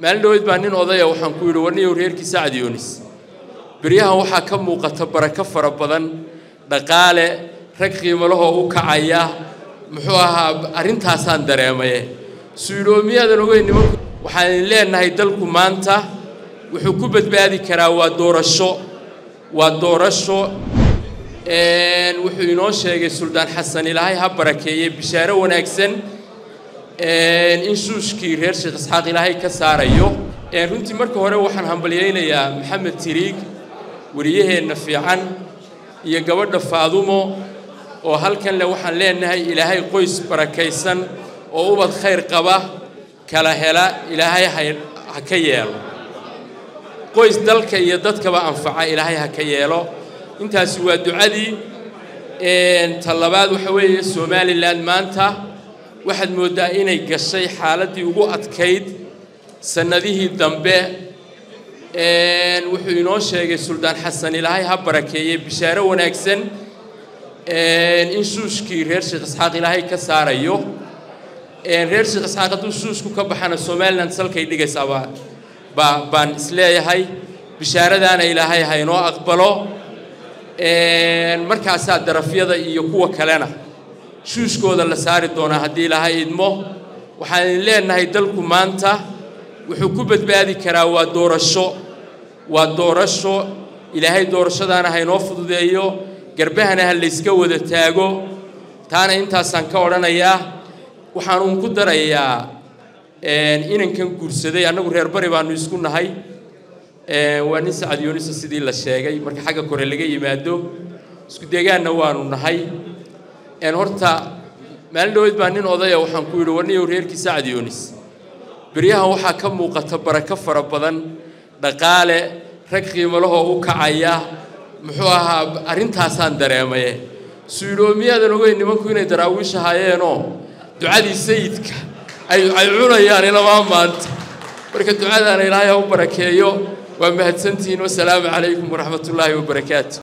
maalin dhaweyd baa nin odaya waxaan ku yidhi warniyow reerkii sacad yoonis beryahan waxaa ka muuqata barako fara badan dhaqaale rag qiimalahoo u kacaya muxuu ahaa arrintaasaan dareemaye suydhoomiyaadan ogeyn nimanku waxaan leenahay dalku maanta wuxuu ku badbaadi karaa waa doorasho waa doorasho wuxuu inoo sheegay suldaan xasan ilaahay ha barakeeye bishaaro wanaagsan in shuushkii reer sheekh isxaaq ilaahay ka saarayo runtii marka hore waxaan hambalyaynayaa maxamed tiriig wariyaheenna fiican iyo gabadha faadumo oo halkan le waxaan leenahay ilaahay qoys barakaysan oo ubad khayr qaba kala hela ilaahay ha ka yeelo qoys dalka iyo dadkaba anfaca ilaahay ha ka yeelo intaasi waa ducadii ta labaad waxa weeye somalilan maanta waxaad mooddaa inay gashay xaaladdii ugu adkayd sannadihii dambe wuxuu inoo sheegay suldaan xasan ilaahay ha barakeeye bishaaro wanaagsan in shuushkii reer sheekh isxaaq ilaahay ka saarayo reer sheekh isxaaq hadduu shuushku ka baxana somalilan salkay dhigaysaaba baa baan isleeyahay bishaaradaana ilaahay ha inoo aqbalo markaasaa darafyada iyo kuwa kalena shuushkooda la saari doonaa haddii ilaahay idmo waxaan leenahay dalku maanta wuxuu ku badbaadi karaa waa doorasho waa doorasho ilaahay doorashadaana ha inoo fududeeyo garbahana ha layska wada taago taana intaasaan ka odhanayaa waxaan uun ku darayaa inankan guursaday annagu reer bari baanu isku nahay waa nin sacad yoonisa sidii la sheegay marka xagga kore laga yimaado isku deegaanna waanu nahay horta maalin dhaweyd baa nin odaya waxaan ku yidhi warniyow reerkii sacad yoonis beryahan waxaa ka muuqata barako fara badan dhaqaale rag qiimalahoo u kacaya muxuu ahaa arrintaasaan dareemaye suydhoomiyaadan ogeyn nimanku inay daraawiish ahaayeenoo ducadii sayidka ay cunayaan ilamaa maanta marka ducadaana ilaahay ha u barakeeyo waa mahadsantihiin wasalaamu calaykum waraxmat ullaahi wabarakaatu